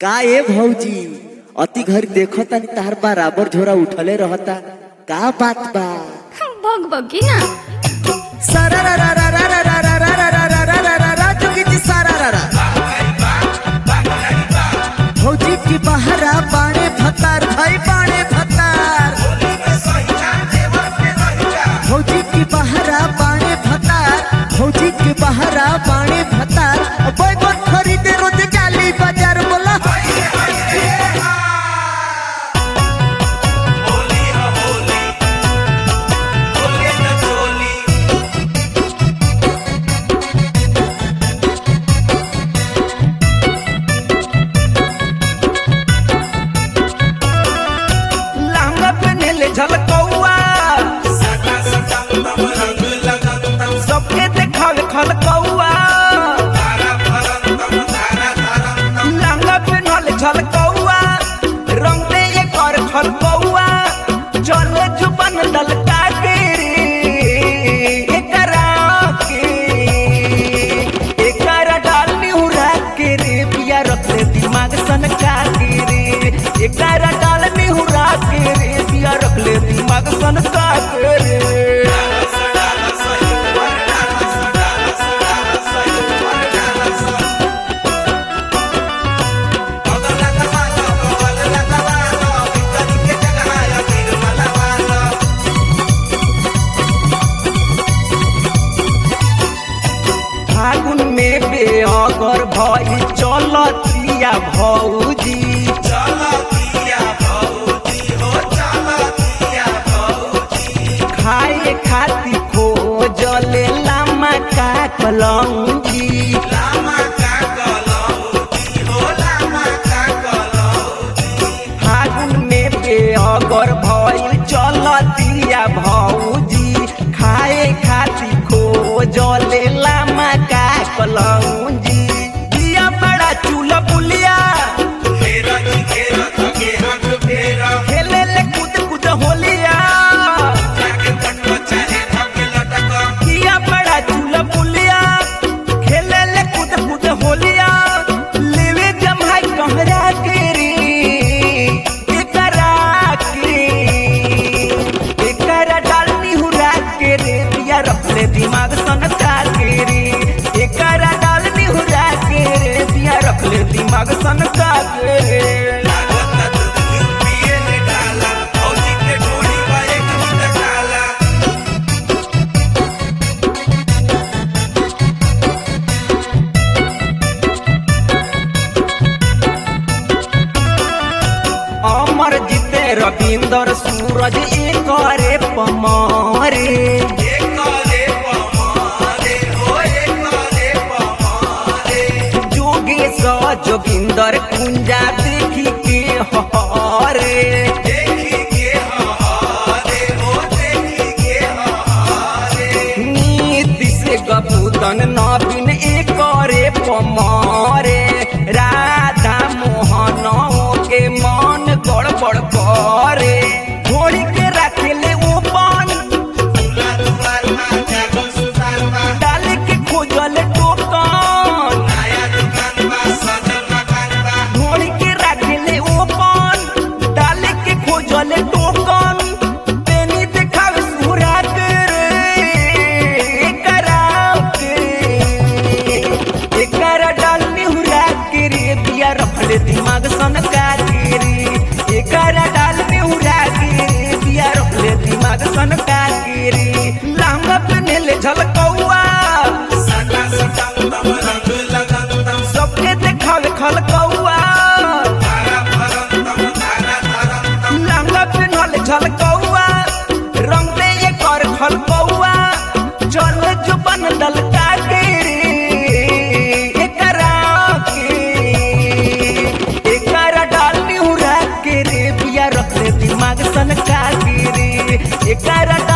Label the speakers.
Speaker 1: का ए भौजी अति घर देखो तनी तार बराबर झोरा उठले रहता का बात बा
Speaker 2: भग भगी ना
Speaker 1: सारा रा रा रा रा रा रा रा रा रा रा रा रा रा रा जोगी जी सारा रा रा भौजी की बहरा बाणे भतार भाई बाणे भतार भौजी की बहरा बाणे भतार भौजी की बहरा बाणे भतार बैगन खरीदे रोज जाली बाजार बोला
Speaker 3: लहंगा पहनेले झलकौआ सबके देखावे खलकौआ लहंगा पहनले झलकौआ रंग दे एकर खलकौआ चले जुबन ललका के रे एकरा के एकरा डालनी हुरा के रे पिया रखले दिमाग सनका के रे एकरा डालनी हुरा के रे पिया रखले दिमाग सनका के रे फागुन में बेअगर भई चलतिया भौजी खाए खाती खोजले लामा का कलौजी फागुन में बेअगर भई चलतिया भौजी खाए खाती खोजले लामा का कलौजी दिया बड़ा चूल्हा बुलिया खेले ले कूद कूद होलिया किया बड़ा चूल्हा बुलिया खेले ले कूद कूद होलिया लेवे जमाई कहरा के रे एकरा के एकरा डालनी हुरा के रे पिया रखले दिमाग सनका के रे एकरा डालनी हुरा के रे पिया रखले दिमाग सनका के रे अमर जीते रविंदर सूरज एकरे पमारे जोगेश जोगिंदर कुंजा देखी के हरे नीति से गबूदन नवीन एकरे पमारे राधा मोहन के मन गड़बड़ करे घोड़ी के रखेले ओपन डाल के खोजल टोकन घोड़ी के रखेले ओपन डाल के खोजल टोकन पेनी देखावे सुरा के रे एकरा के एकरा डालनी हुरा के रे बिया रखले दिमाग सनका के रे एकरा डालनी हुरा के रे बिया रखले दिमाग सनका के रे लहंगा पहनेले झलकौआ सबके देखावे खलकौआ लहंगा पहनले झलकौआ रंग दे एकर खलकौआ चले जुबन ललका के रे एकरा के एकरा डालनी हुरा के रे बिया रखले दिमाग सनका के रे एकरा